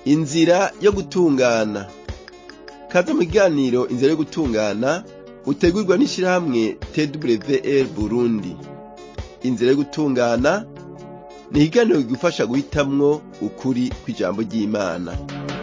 inzira yo gutungana kaze mu kiganiro inzira yo gutungana utegurwa n'ishirahamwe twr burundi inzira yo gutungana ni ikiganiro kigufasha guhitamwo ukuri kw'ijambo ry'imana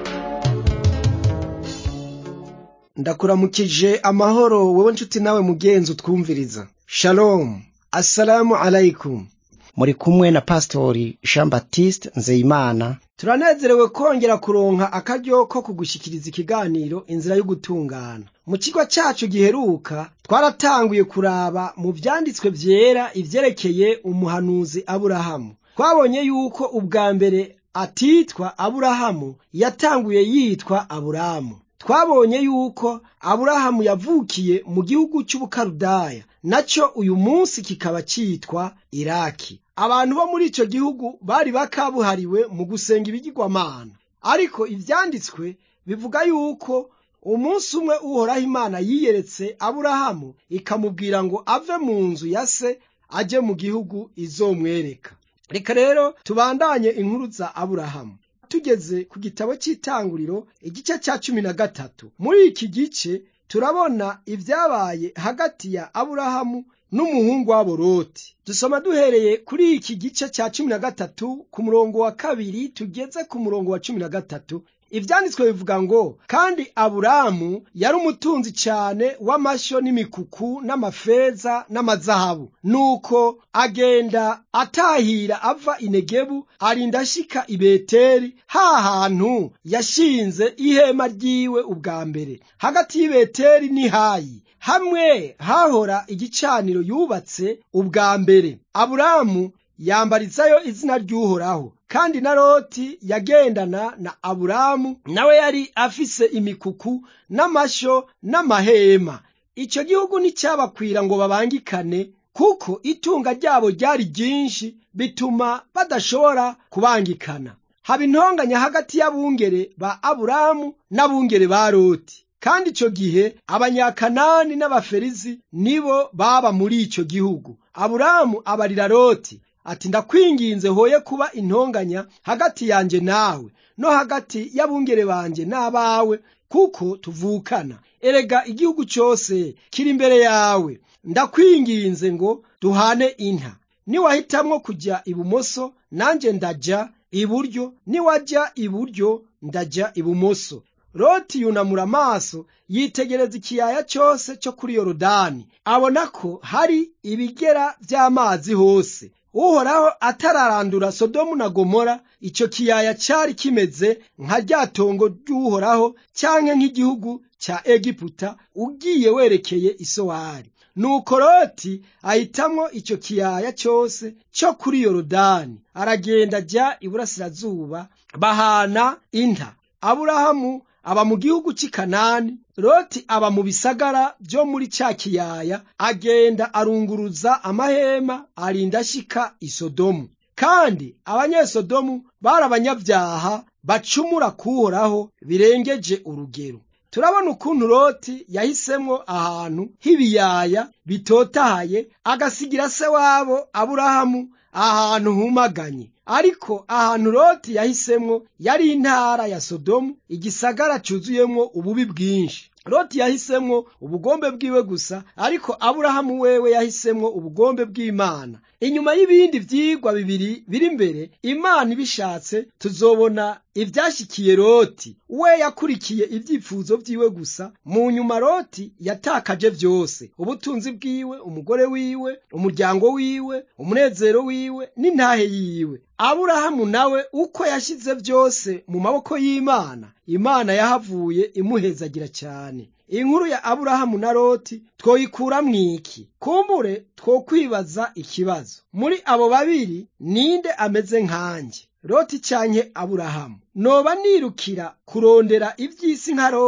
ndakuramukije amahoro wowe nshuti nawe mugenzi utwumviriza shalom assalamu alaikum muri kumwe na pastori jean baptiste nzeyimana turanezerewe kongera kuronka akaryo ko kugushyikiriza ikiganiro inzira yo gutungana mu kigo cyacu giheruka twaratanguye kuraba mu vyanditswe vyera ivyerekeye umuhanuzi aburahamu twabonye yuko ubwa mbere atitwa aburahamu yatanguye yitwa aburamu twabonye yuko aburahamu yavukiye mu gihugu cy'ubukarudaya nacyo uyu munsi kikaba cyitwa iraki abantu bo muri icyo gihugu bari bakabuhariwe mu gusenga ibigirwamana ariko ibyanditswe bivuga yuko umunsi umwe uhoraho imana yiyeretse aburahamu ikamubwira ngo ave mu nzu ya se ajye mu gihugu izomwereka reka rero tubandanye inkuru za aburahamu tugeze ku gitabo cy'itanguriro igice cya cumi na gatatu muri iki gice turabona ibyabaye hagati ya aburahamu n'umuhungu wabo loti dusoma duhereye kuri iki gice cya cumi na gatatu ku murongo wa kabiri tugeze ku murongo wa cumi na gatatu ibyanditswe bivuga ngo kandi aburamu yari umutunzi cyane w'amashyo n'imikuku n'amafeza n'amazahabu nuko agenda atahira ava inegebu arinda ashika i beteri ha hantu yashinze ihema ryiwe ubwa mbere hagati y'i beteri n'i hayi hamwe hahora igicaniro yubatse ubwa mbere aburamu yambarizayo izina ry'uhoraho kandi na loti yagendana na aburamu nawe yari afise imikuku n'amashyo n'amahema icyo gihugu nticyabakwira ngo babangikane kuko itunga ryabo ryari ryinshi bituma badashobora kubangikana haba intonganya hagati y'abungere ba aburamu n'abungere ba loti kandi icyo gihe abanyakanani n'abaferizi nibo baba muri icyo gihugu aburamu abarira loti ati ndakwinginze hoye kuba intonganya hagati yanjye nawe no hagati y'abungere banjye n'abawe kuko tuvukana erega igihugu cyose kiri imbere yawe ndakwinginze ngo duhane inka niwahitamwo kujya ibumoso nanjye ndajya iburyo niwajya iburyo ndajya ibumoso loti yunamura amaso yitegereza ikiyaya cyose cyo kuri yorodani abona ko hari ibigera by'amazi hose uhoraho atararandura sodomu na gomora icyo kiyaya cyari kimeze nka rya tongo ry'uhoraho cyangwa nk'igihugu cya egiputa ugiye werekeye isowari nuko loti ahitamwo icyo kiyaya cyose cyo kuri yorodani aragenda ajya iburasirazuba bahana inta aburahamu aba mu gihugu cy'i kanani loti aba mu bisagara byo muri cya kiyaya agenda arunguruza amahema arinda ashika isodomu kandi abanyesodomu bari abanyabyaha bacumura kuhoraho birengeje urugero turabona ukuntu loti yahisemwo ahantu h'ibiyaya bitotahaye agasigira se wabo aburahamu ahantu humaganye ariko ahantu loti yahisemwo yari intara ya sodomu igisagara cyuzuyemwo ububi bwinshi loti yahisemwo ubugombe bwiwe gusa ariko aburahamu wewe yahisemwo ubugombe bw'imana inyuma y'ibindi vyigwa bibiri biri imbere imana ibishatse tuzobona ivyashikiye loti we yakurikiye ivyifuzo vyiwe gusa mu nyuma loti yatakaje vyose ubutunzi bwiwe umugore wiwe umuryango wiwe umunezero wiwe n'intahe yiwe aburahamu nawe uko yashize vyose mu maboko y'imana imana yahavuye imuhezagira cyane inkuru ya aburahamu na loti twoyikura mwiki kumbure twokwibaza ikibazo muri abo babiri ninde ameze nkanjye loti canke aburahamu noba nirukira kurondera ivy'isi nka loti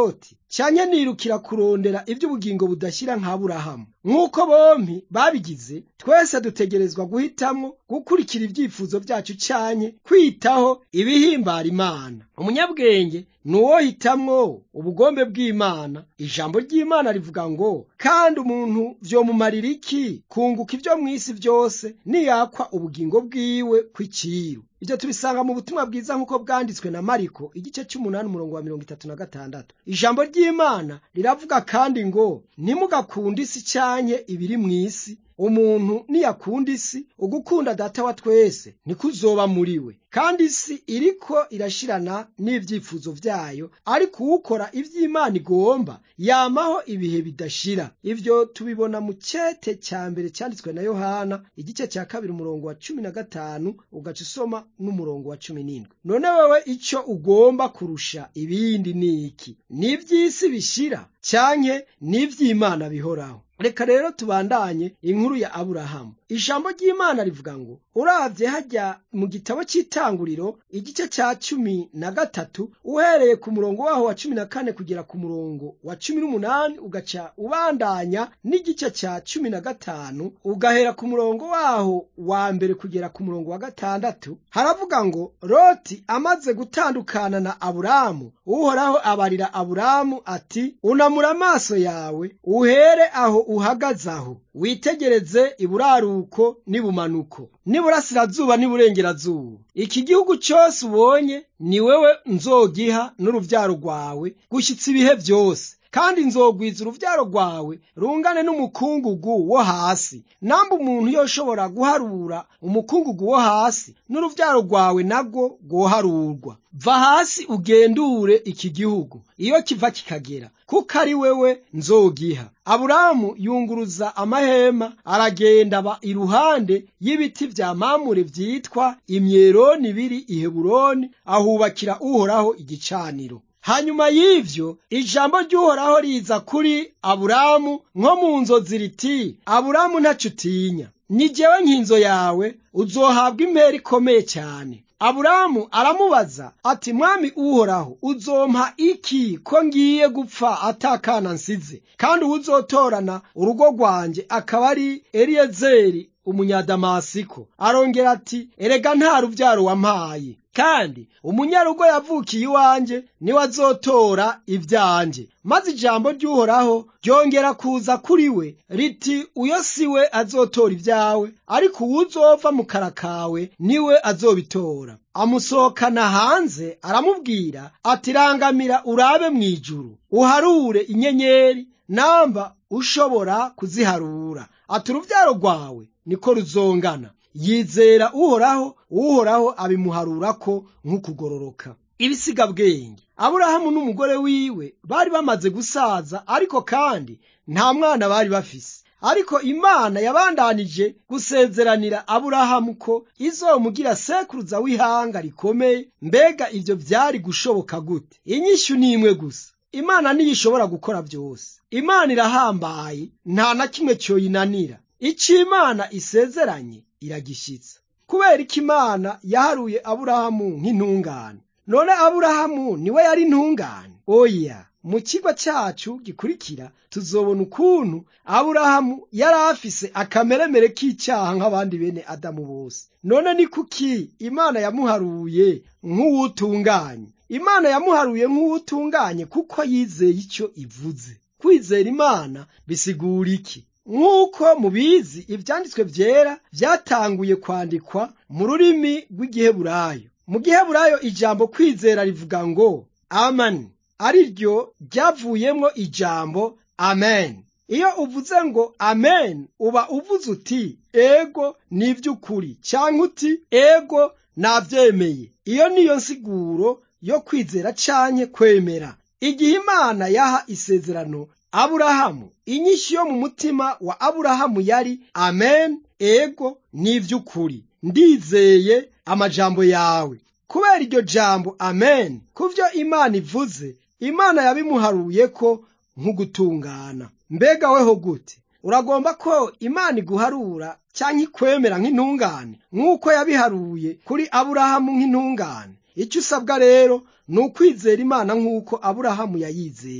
canke nirukira kurondera ivy'ubugingo budashira nka Aburahamu nk'uko bompi babigize twese dutegerezwa guhitamwo gukurikira ivyifuzo vyacu canke kwitaho ibihimbara Imana umunyabwenge ni uwo hitamwo ubugombe bw'Imana ijambo ry'Imana rivuga ngo kandi umuntu vyomumarira iki kunguka ivyo mw'isi vyose niyakwa ubugingo bwiwe kw'iciru ibyo tubisanga mu butumwa bwiza nk'uko bwanditswe na mariko igice cy'umunani umurongo wa mirongo itatu na gatandatu ijambo ry'imana riravuga kandi ngo ntimugakunde isi canye ibiri mu isi umuntu niyakunda isi ugukunda data wa twese nikuzoba muri we kandi isi iriko irashirana n'ivyifuzo vyayo ariko uwukora ivy'imana igomba yamaho ibihe bidashira ivyo tubibona mu cete ca mbere canditswe na yohana igice ca kabiri umurongo wa cumi na gatanu ugaca usoma n'umurongo wa cumi n'indwi none wewe ico ugomba kurusha ibindi ni iki n'ivy'isi bishira canke n'ivy'imana bihoraho reka rero tubandanye inkuru ya aburahamu ijambo ry'imana rivuga ngo uravye harya mu gitabo c'itanguriro igice ca cumi na gatatu uhereye ku murongo waho wa cumi na kane kugera ku murongo wa cumi n'umunani ugaca ubandanya n'igice ca cumi na gatanu ugahera ku murongo waho wa mbere kugera ku murongo wa gatandatu haravuga ngo loti amaze gutandukana na aburamu uhoraho abarira aburamu ati unamura amaso yawe uhere aho uhagaze aho witegereze iburaruko n'ibumanuko n'iburasirazuba n'iburengerazuba iki gihugu cyose ubonye ni wewe nzogiha n'uruvyaro rwawe gushyitsa ibihe byose kandi nzogwiza uruvyaro rwawe rungane n'umukungugu wo hasi namba umuntu yoshobora guharura umukungugu wo hasi n'uruvyaro rwawe nabwo rwoharurwa va hasi ugendure iki gihugu iyo kiva kikagera kuko ari wewe nzogiha aburamu yunguruza amahema aragenda aba iruhande y'ibiti vya mamure vyitwa imyeroni biri iheburoni ahubakira uhoraho igicaniro hanyuma y'ivyo ijambo ry'uhoraho riza kuri aburamu nko mu nzozi riti aburamu ntaco utinya ni jewe nkinzo yawe uzohabwa impera ikomeye cyane aburamu aramubaza ati mwami uhoraho uzompa iki ko ngiye gupfa atakana nsize kandi uwuzotorana urugo rwanjye akaba ari eliyezeri umunyadamasiko arongera ati erega nta rubyaro wampaye kandi umunyarugo yavukiye iwanjye niwe azotora ibyanjye maze ijambo ry'uhoraho ryongera kuza kuri we riti uyo si we azotora ibyawe ariko uwuzova mu kara kawe niwe azobitora amusohokana hanze aramubwira ati rangamira urabe mu ijuru uharure inyenyeri namba ushobora kuziharura ati urubyaro rwawe niko ruzongana yizera uhoraho uhoraho abimuharurako nk'ukugororoka ibisigabwenge aburahamu n'umugore wiwe bari bamaze gusaza ariko kandi nta mwana bari bafise ariko imana yabandanije gusezeranira aburahamu ko izomugira sekuruza w'ihanga rikomeye mbega ibyo byari gushoboka gute inyishyu ni imwe gusa imana niyo ishobora gukora byose imana irahambaye nta na kimwe cyoyinanira icyo imana isezeranye iragishyitsa kubera ko imana yaharuye aburahamu nk'intungane none aburahamu niwe yari intungane oya mu kigo cyacu gikurikira tuzobona ukuntu aburahamu yari afise akameremere k'icyaha nk'abandi bene adamu bose none ni kuki imana yamuharuye nk'uwutunganye imana yamuharuye nk'uwutunganye kuko yizeye icyo ivuze kwizera imana bisigura iki nk'uko mubizi ibyanditswe byera byatanguye kwandikwa mu rurimi rw'igiheburayo mu giheburayo ijambo kwizera rivuga ngo amani ari ryo ryavuyemo ijambo amen iyo uvuze ngo amen uba uvuze uti ego ni iby'ukuri cyangwa uti ego nabyemeye iyo niyo nsiguro yo kwizera canke kwemera igihe imana yaha isezerano aburahamu inyishyu yo mu mutima wa aburahamu yari amen ego ni iby'ukuri ndizeye amajambo yawe kubera iryo jambo amen ku byo imana ivuze imana yabimuharuye ko nk'ugutungana mbega weho gute uragomba ko imana iguharura cyangwa ikwemera nk'intungane nk'uko yabiharuye kuri aburahamu nk'intungane icyo usabwa rero ni ukwizera imana nk'uko aburahamu yayizeye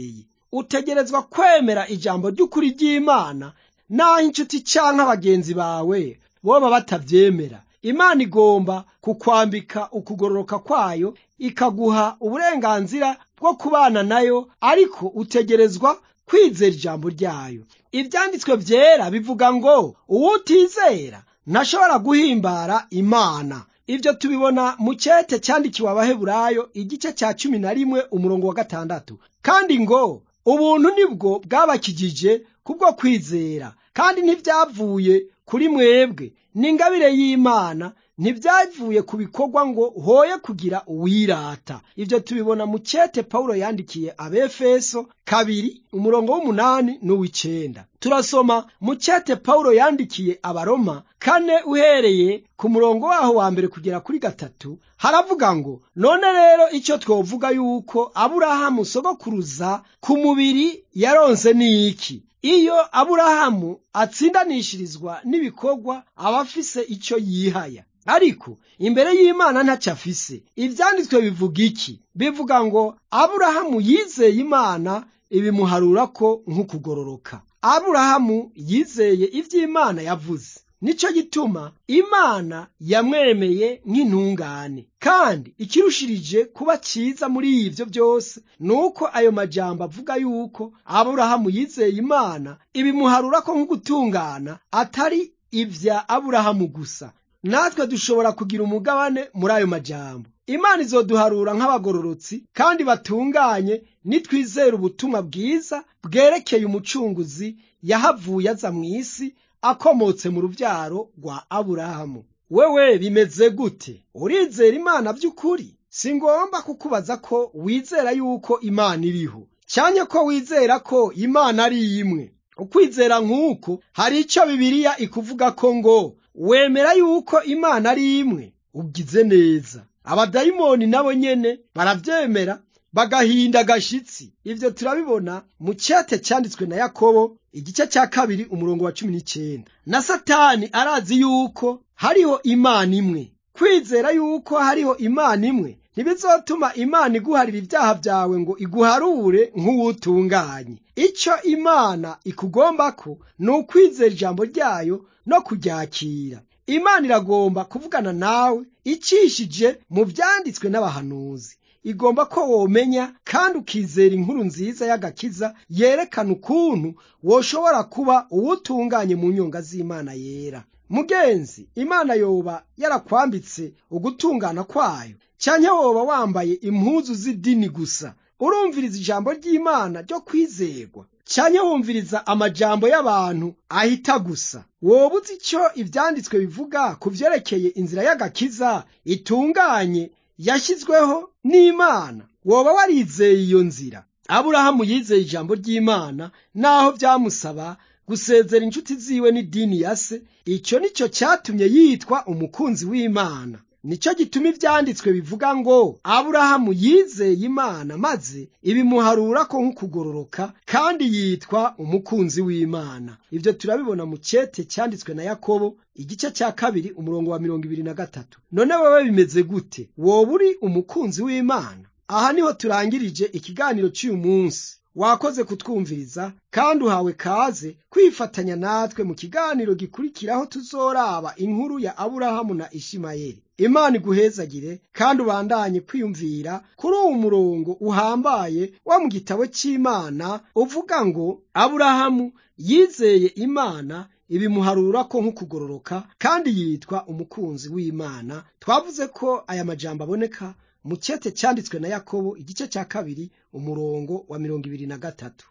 utegerezwa kwemera ijambo ry'ukuri ry'imana naho inshuti canke abagenzi bawe boba batavyemera imana igomba kukwambika ukugororoka kwayo ikaguha uburenganzira bwo kubana nayo ariko utegerezwa kwizera ijambo ryayo ivyanditswe vyera bivuga ngo uwutizera ntashobora guhimbara imana ivyo tubibona mu cete cyandikiwe abaheburayo igice cya cumi na rimwe umurongo wa gatandatu kandi ngo ubuntu nibwo bwabakijije kubwo kwizera kandi ntivyavuye kuri mwebwe n'ingabire y'imana ntibyavuye ku bikorwa ngo hoye kugira uwirata ibyo tubibona mu cete pawulo yandikiye abefeso kabiri umurongo w'umunani n'uw'icenda turasoma mu cete pawulo yandikiye abaroma kane uhereye ku murongo waho wa mbere kugera kuri gatatu haravuga ngo none rero icyo twovuga yuko aburahamu sogokuruza ku mubiri yaronse ni iki iyo aburahamu atsindanishirizwa n'ibikorwa aba afise icyo yihaya ariko imbere y'imana ntacyo afise ibyanditswe bivuga iki bivuga ngo aburahamu yizeye imana ibimuharura ko nk'ukugororoka aburahamu yizeye iby'imana yavuze nicyo gituma imana yamwemeye nk'intungane kandi ikirushirije kuba cyiza muri ibyo byose ni uko ayo majambo avuga yuko aburahamu yizeye imana ibimuharura ko nk'ugutungana atari ibya aburahamu gusa natwe dushobora kugira umugabane muri ayo majambo imana izoduharura nk'abagororotsi kandi batunganye nitwizera ubutumwa bwiza bwerekeye umucunguzi yahavuye aza mu isi akomotse mu rubyaro rwa aburahamu wewe bimeze gute urizera imana by'ukuri si ngomba kukubaza ko wizera yuko imana iriho cyane ko wizera ko imana ari imwe ukwizera nk'uko hari icyo bibiliya ikuvuga ko ngo wemera yuko imana ari imwe ugize neza abadayimoni nabo nyene barabyemera bagahinda agashitsi ibyo turabibona mu cyate cyanditswe na yakobo igice cya kabiri umurongo wa cumi n'icyenda na satani arazi yuko hariho imana imwe kwizera yuko hariho imana imwe ntibizotuma imana iguharira ibyaha byawe ngo iguharure nk'uwutunganye icyo imana ikugomba ko ni ukwizera ijambo ryayo no kuryakira imana iragomba kuvugana nawe icishije mu byanditswe n'abahanuzi igomba ko womenya kandi ukizera inkuru nziza y'agakiza yerekana ukuntu woshobora kuba uwutunganye mu nyonga z'imana yera mugenzi imana yoba yarakwambitse ugutungana kwayo cyane woba wambaye impuzu z'idini gusa urumviriza ijambo ry'imana ryo kwizerwa cyane wumviriza amajambo y'abantu ahita gusa woba uzi icyo ibyanditswe bivuga ku byerekeye inzira y'agakiza itunganye yashyizweho n'imana woba warizeye iyo nzira aburahamu yizeye ijambo ry'imana naho byamusaba gusezera inshuti ziwe n'idini ya se icyo nicyo cyatumye yitwa umukunzi w'imana nicyo gituma ibyanditswe bivuga ngo aburahamu yizeye imana maze ibimuharura ko nk'ukugororoka kandi yitwa umukunzi w'imana ibyo turabibona mu cyete cyanditswe na yakobo igice cya kabiri umurongo wa mirongo ibiri na gatatu none wowe bimeze gute woba uri umukunzi w'imana aha niho turangirije ikiganiro cy'uyu munsi wakoze kutwumviriza kandi uhawe kaze kwifatanya natwe mu kiganiro gikurikiraho tuzoraba inkuru ya aburahamu na ishimayeli imana iguhezagire kandi ubandanye kwiyumvira kuri uwo murongo uhambaye wo mu gitabo cy'imana uvuga ngo aburahamu yizeye imana ibimuharura ko nk'ukugororoka kandi yitwa umukunzi w'imana twavuze ko aya majambo aboneka mu cyete cyanditswe na yakobo igice cya kabiri umurongo wa mirongo ibiri na gatatu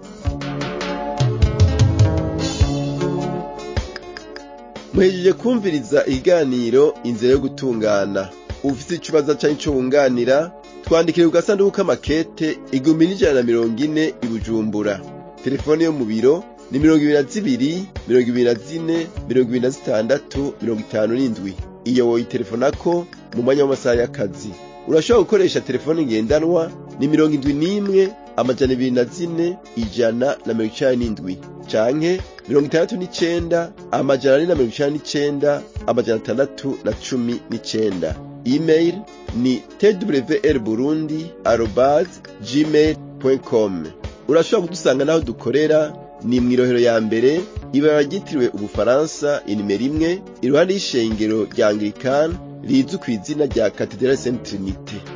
muhejeje kumviriza ikiganiro inzira yo gutungana ufite ikibazo cyangwa icyo wunganira twandikire ku gasanduku k'amakete igihumbi n'ijana na mirongo ine i bujumbura telefone yo mu biro ni mirongo ibiri na zibiri mirongo ibiri na zine mirongo ibiri na zitandatu mirongo itanu n'indwi iyo woyitelefonako mu mwanya w'amasaha y'akazi urashobora gukoresha telefone ngendanwa ni mirongo indwi n'imwe amajana ibiri na zine ijana na mirongo icenda n'indwi canke mirongo itandatu n'icenda amajana ane na mirongo icenda n'icenda amajana atandatu na cumi n'icenda email ni twr burundi arobase gmail com urashobora kudusanga n'aho dukorera ni mw'irohero ya mbere ibara ryitiriwe ubufaransa inimero imwe iruhande y'ishengero rya anglikani rizwi ku izina rya katedrale saint trinite